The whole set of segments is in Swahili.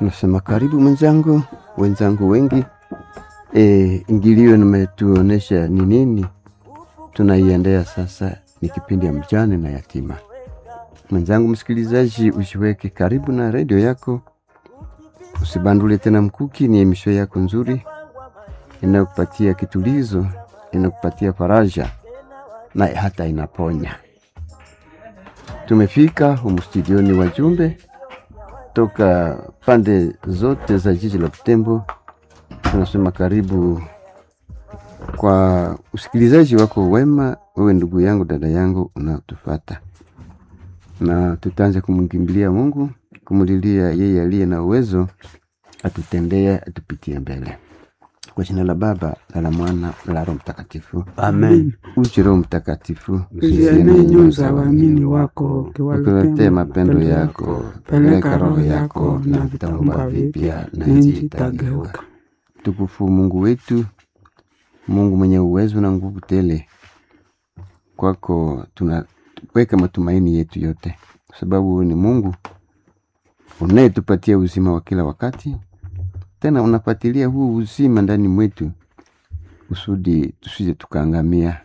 tunasema karibu mwenzangu, wenzangu wengi. E, ingilio nimetuonesha ni nini tunaiendea sasa, ni kipindi ya mjane na yatima. Mwenzangu msikilizaji, usiweke karibu na redio yako, usibandule tena mkuki. Ni emisho yako nzuri inayokupatia kitulizo, inakupatia faraja na hata inaponya. Tumefika humu studioni wajumbe toka pande zote za jiji la Butembo. Tunasema karibu kwa usikilizaji wako wema, wewe ndugu yangu, dada yangu unaotufata, na tutaanza kumkimbilia Mungu, kumulilia yeye aliye na uwezo atutendee, atupitie mbele. Kwa jina la Baba na la Mwana na la Roho Mtakatifu, Amen. uje Roho Mtakatifu Uzienee nyoyo za waamini wako, ukiwaletea mapendo yako, peleka roho yako na vitaumba vipya na nchi itageuka. Tukufu Mungu wetu, Mungu mwenye uwezo na nguvu tele, kwako tunaweka matumaini yetu yote, kwa sababu wewe ni Mungu unayetupatia uzima wa kila wakati, tena unapatilia huu uzima ndani mwetu kusudi tusije tukaangamia,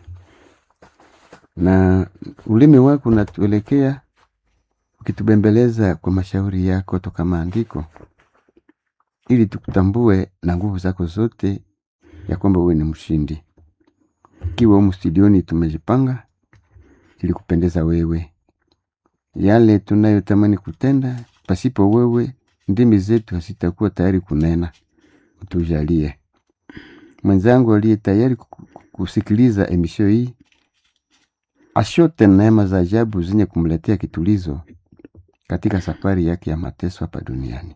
na ulimi wako unatuelekea ukitubembeleza kwa mashauri yako toka maandiko, ili tukutambue na nguvu zako zote ya kwamba wewe ni mshindi. Ikiwa humu studioni tumejipanga ili kupendeza wewe, yale tunayotamani kutenda, pasipo wewe ndimi zetu hazitakuwa tayari kunena. Utujalie mwenzangu aliye tayari ku- kusikiliza emisho hii ashote neema za ajabu zenye kumletea kitulizo katika safari yake ya mateso hapa duniani.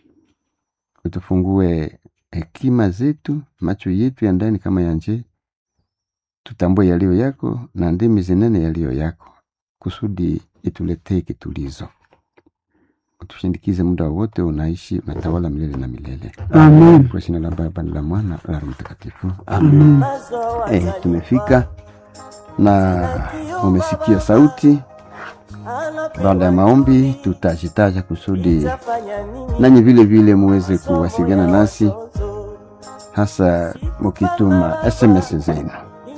Utufungue hekima zetu, macho yetu ya ndani kama ya nje, tutambue yaliyo yako na ndimi zinene yaliyo yako, kusudi ituletee kitulizo. Utushindikize muda wote, unaishi unatawala milele na milele. Amen. Kwa jina la Baba na la Mwana na la Roho Mtakatifu. Amen. Eh, tumefika na umesikia sauti. Baada ya maombi, tutajitaja kusudi nanyi vile vile muweze kuwasiliana nasi, hasa mukituma SMS zenu.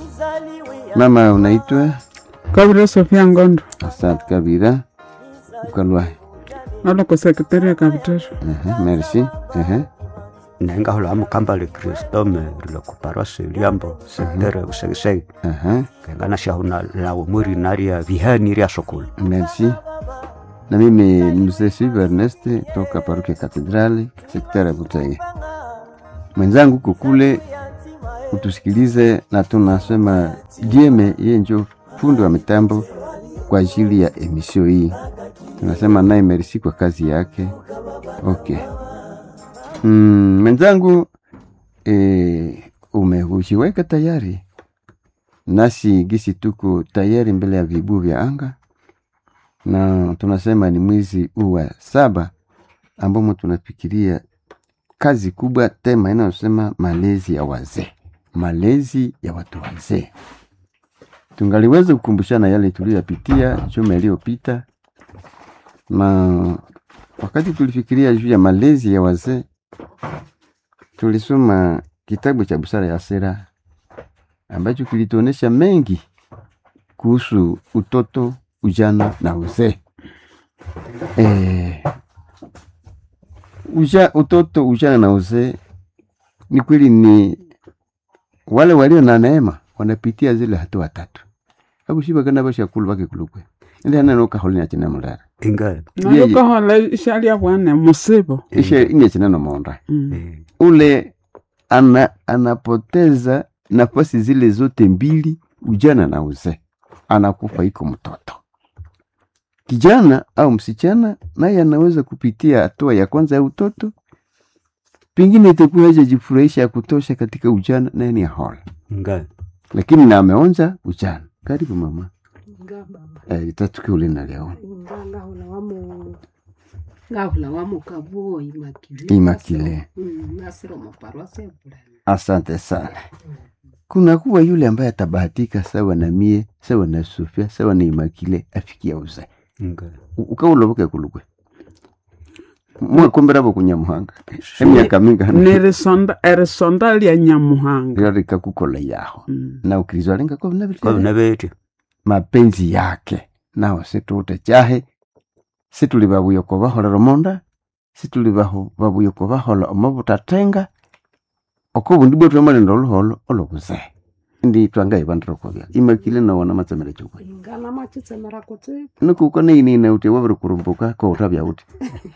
Mama, unaitwa Kabira Sofia Ngondo Asante Kabira ukalwa. aloko sekretari kabitero Ehe, merci. Ehe, nengahola mukambale kristome rilokuparwase liambo sektere usegisegi ehe, kengana shahuna lawo muri naria vihani ria sokulu merci. Na mimi ni mzee Silva Ernest toka parokia Katedrali, sekta ya Butege. Mwenzangu huko kule utusikilize, na tunasema Dieme yeye njo fundi wa mitambo kwa ajili ya emisio hii. Tunasema naye merci kwa kazi yake. Okay. Mm, mwenzangu e, umehujiweka tayari nasi gisi tuko tayari mbele ya vibu vya anga na tunasema ni mwezi huu wa saba ambamo tunafikiria kazi kubwa, tema inayosema malezi ya wazee, malezi ya watu wazee. Tungaliweza kukumbushana yale tuliyopitia juma iliyopita, na wakati tulifikiria juu ya malezi ya wazee, tulisoma kitabu cha Busara ya Sera ambacho kilituonesha mengi kuhusu utoto, ujana na uzee. E, uja, utoto, ujana na uzee ni kweli, ni wale walio na neema wanapitia zile hatua tatu akushiba kana bashakulu bakikulukwe ile anano kaholina china mulala inga nalokohola ishalia bwane musibo ishe inye china no monda Mm. eh, ule ana, anapoteza nafasi zile zote mbili, ujana na uzee, anakufa iko mtoto. Kijana au msichana naye anaweza kupitia hatua ya kwanza ya utoto, pengine itakuwa hajajifurahisha ya kutosha katika ujana, naye ni ahola, inga lakini na ameonja ujana. Karibu mama. Eh, itatuke ule na leo ngahula wamo ngahula wamo kabuo imakile Immaculée. Mm, nasiro maparwase bulani Asante sana. Kuna kuwa yule ambaye atabahatika sawa na mie, sawa na Sofia, sawa na Imakile afikia uzee inga ukauloboke kulukwe mwakomberavo kunyamuhanga emyaka mingi hano nerisonda erisonda lya nyamuhanga lyo likakukola yaho Mm. na ukristo alinga kwabina betya mapenzi yake naho situute chahe situli vavuyoko vaholera omonda situli vaho- vavuyoko vahola omavutatenga oko bundi bwetu amalinda oluholo olobuzee ndi twangaivandirwa kovya imakile nawona matsemere chokwe ingana machitsemera kuti nikuko neinine uti waviri kurumbuka koutavya uti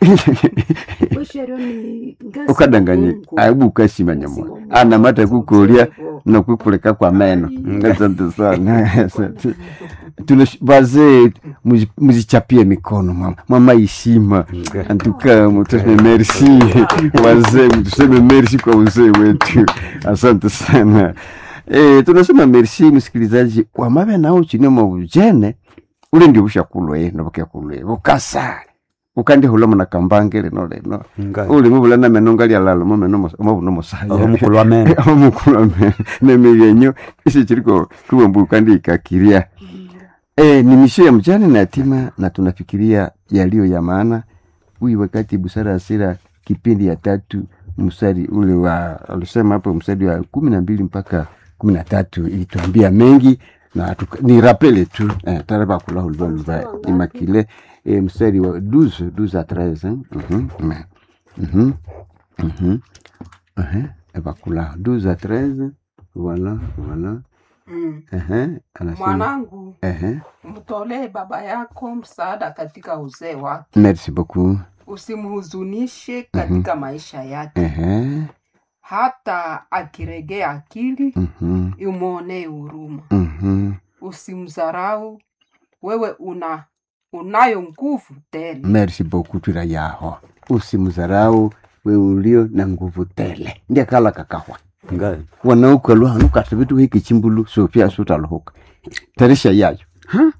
wesherio ni ngasi ukadanganye Mungu. aibu ukashima nyamwa Mungu. anamata kukolya Mungu. nokwikulika kwa meno Mm. asante sana Asante. Tuna wazee muzi- muzichapie mikono mama mama ishima antuka mutuseme merci wazee mutuseme merci kwa uzee wetu asante sana e, tunasema merci msikilizaji wamabe nao chini mwa ujene ule ndio bushakulwe nobukekulwe bukasa ukandihulamo na kambange lino lino uli mubulana meno ngalyalala momeno omabuno mosaya omukulu wa meno omukulu nemilyenyo isi chiliko kuwembu ukandikakiria e, ni misho ya mjane na yatima na tunafikiria yaliyo ya maana huyu wakati busara asira kipindi ya tatu mstari ule wa alisema hapo mstari wa kumi na mbili mpaka kumi na tatu ilituambia mengi na tuka, ni rapele tu eh, taraba kula hulva hulva imakile eh, mstari wa 12 12 à 13 hein? Mhm, mais- mhm, mhm, mhm, bakula 12 à 13 voilà voilà Mm. ehe, anasema mwanangu ehe, mtolee baba yako msaada katika uzee wake merci beaucoup usimhuzunishe katika maisha yake ehe, hata akiregea akili mhm, umwonee huruma mhm. usimdharau wewe una unayo nguvu tele merci beaucoup twira yaho usimzarau we ulio na nguvu tele ndiye kala kakahwa ngai wanaukalwa hanu kata vitu hiki chimbulu sopia sutaluhuka tarisha yayo Ha?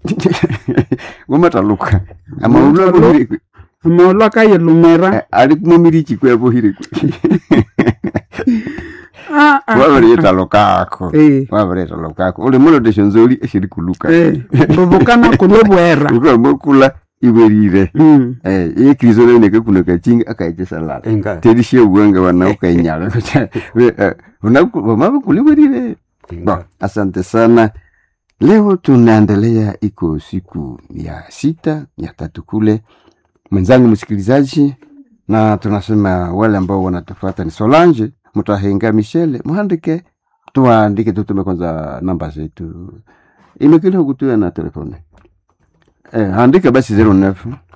wamataluka amaulwa bohiri amaolo kayilumira ali kumumiri chikwe bohiri Ah, ah, wabareta lokako Eh, wabareta lokako uli mulo deshonzoli eshiri kuluka eh, rubukana kulo bwera ukamokula iwerire Mm. eh ye kristo ne ne kuna kachinga akaiche salala ngai terishie uwanga wanauka inyala vamava kuliwerire Bon, asante sana. Leo tunaendelea, iko siku ya sita ya tatu kule, mwenzangu msikilizaji, na tunasema wale ambao wanatufuata ni Solange Mutahenga Michele, muhandike tuandike, tutume kwanza namba zetu, imekile kutuya na telefoni eh, andika basi 09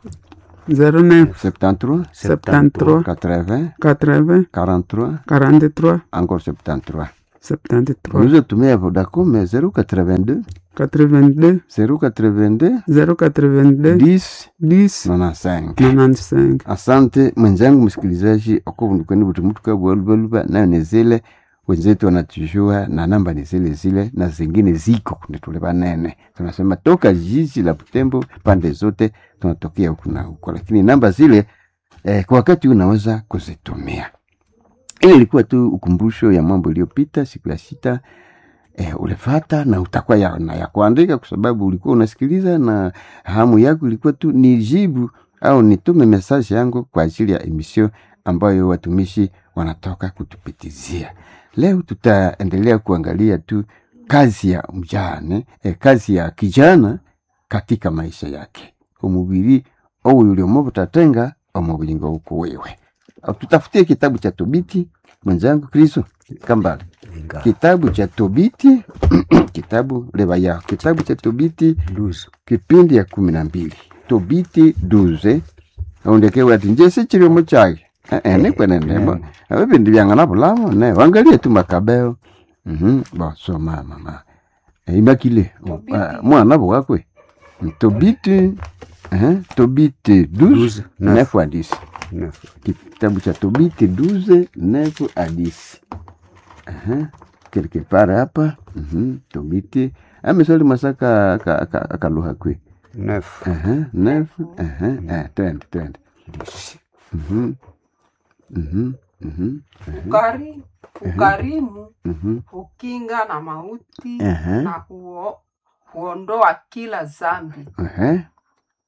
09 73 73 80 80 43 43 encore 73 73 Unaweza tumia Vodacom 082 82 082 082 10 10 95 95 asante mwenzangu msikilizaji okuvundukweni vuti mutuka bwalubaluba nayo ni zile wenzetu wanatujua na namba ni zile zile na zingine ziko kundi tule banene tunasema toka jiji la butembo pande zote tunatokea huku na huko lakini namba zile eh, kwa wakati huu unaweza kuzitumia ile ilikuwa tu ukumbusho ya mambo iliyopita siku ya sita eh, ulifata na utakuwa ya, na ya kuandika kwa sababu ulikuwa unasikiliza na hamu yako ilikuwa tu ni jibu au nitume message yangu kwa ajili ya emission ambayo watumishi wanatoka kutupitizia. Leo tutaendelea kuangalia tu kazi ya mjane eh, kazi ya kijana katika maisha yake umubiri owu uliomo butatenga omubulingo uko wewe. Au Tutafutie kitabu cha Tobiti mwenzangu Kristo Kambale ngai kitabu cha Tobiti kitabu leba yao kitabu cha Tobiti luzu kipindi ya kumi na mbili Tobiti duze aundekewe ati nje sichiliomo chake Eh, eh, nikwenendemo avipindi vyang'ana vulamo ne wangalie tu makabeo Mhm, bo so mama ma Eh, imakile Tobiti. Ah, mwana bwakwe Tobiti eh, Tobiti douze Douze, neuf. neuf à dix kitabu cha Tobiti 12 9 à 10. Aha. Quelque part hapa mhm, Tobiti amesali masaka ka, ka, akaluha kwe nefu Aha, 9 aha, eh, twende twende Mhm, mhm, mhm, Ukari, ukarimu mhm, hukinga na mauti Aha. na huo, huondoa kila zambi. aha.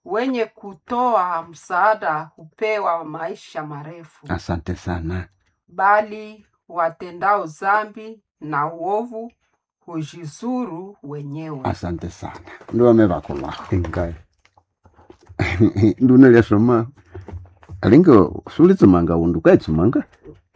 wenye kutoa msaada hupewa maisha marefu, asante sana bali watendao dhambi na uovu hujizuru wenyewe. asante sana ndo wamevakulaho engai nduna lyasoma alinga sulitsumanga undu ukaitsumanga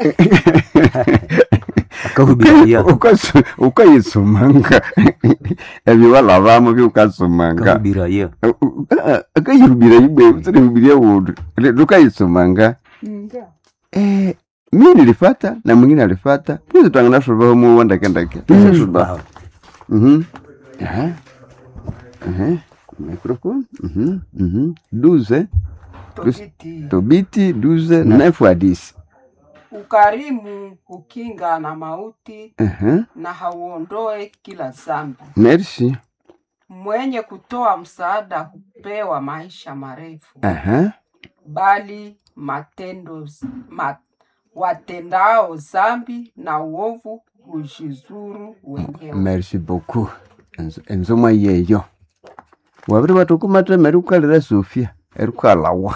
akahubiria Ukasu- ukayitsumanga ebyo walavamo byukatsumanga akahubiria akayirubira ibwe utsirihubiria undu lukayitsumanga Eh, mi nilifata na mwingine alifata pwizi twanganasuluvaho muwa ndakendake tisasuluvaho Mhm. Aha. Aha. Microphone. Mhm. Mhm. Douze. Tobiti, Tobiti douze nefu hadisi. ukarimu hukinga na mauti Aha. na hauondoe kila dhambi. Merci. Mwenye kutoa msaada hupewa maisha marefu, Aha. bali matendo z- ma, watendao dhambi na uovu hujizuru wenyewe. Merci beaucoup. Enzo- Enzoma yeyo. Wabiri batukumatemera ukalira Sofia erikwalawa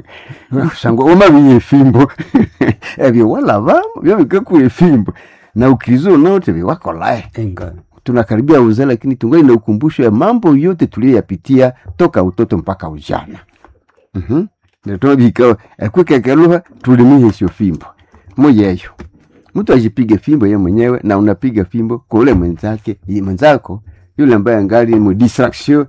sangwa umabiye efimbo ebyo walabamo byabikakuwa efimbo na ukiriza unaote biwakolae engai tunakaribia uzee lakini tungali na ukumbusho ya mambo yote tuliyoyapitia toka utoto mpaka ujana mhm ndio ekwikekeluha tulimihesio fimbo moyeyo mtu ajipiga fimbo ye mwenyewe na unapiga fimbo kwa ule mwenzake yi- mwenzako yule ambaye angali mu distraction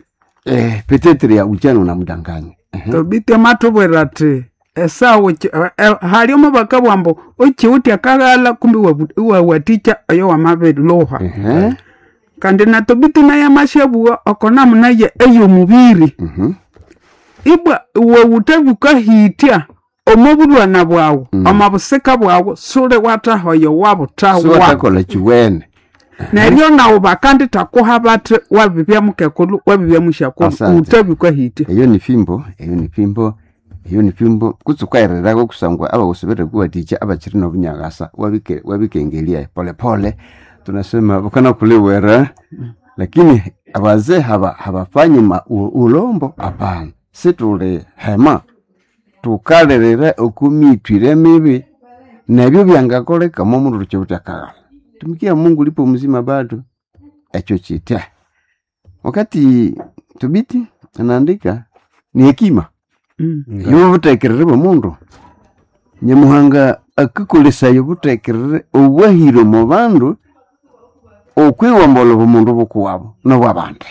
eh, petetre ya ujana unamdanganya Ehe. tobite matubwera ati esawu haliomo bakabwa mbu uchiuti akaghala kumbi wabu- iwawaticha oyo wamabiluha Ehe. kandi na tobiti naye amashabua okonamu naye eyomubiri Mhm. ibwa wewutabikahitya omubulwana bwawu Mm. omabusika bwawu suli watahoyo so wabutawa watakola chiwene neryo nawu bakanditakuha bati wabibya mukekulu wabibya mushakulu Asante. utabikahitya eyo ni fimbo eyo ni fimbo eyo ni fimbo kutsukairirago kusangwa abawusibete kuwaticha abachiri nobunyagasa wabike- wabikengelia polepole tunasema bukana kuliwera lakini abazee haba habafanyi ma- u- ulombo hapana situli hema tukalirire okumitwire mibi nebyo byangakolekamo omundu tuchibutakaghala tumikia mungu lipo mzima bado echo chita wakati tubiti anaandika ni hekima Mm. yobutekerere bw'omundu nyamuhanga akakolesaya obutekerere obwahire mu bandu okwiwombola obumundu bukuwabo nobwabandi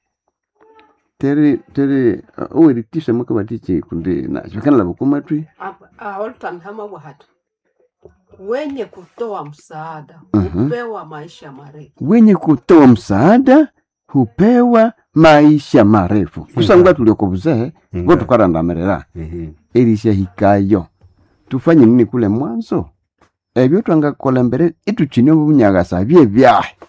tere tere oweritisha mukabatiche kundi nachokanala bukumatwi aoltanhama bwahati wenye kutoa msaada Mhm. hupewa maisha marefu wenye kutoa msaada hupewa maisha marefu kusangwa tulioko buzehe ngo tukarandamirira ehe erisha hikayo tufanye nini kule mwanzo ebyo twangakola mbere ituchine obunyagasa bye byahe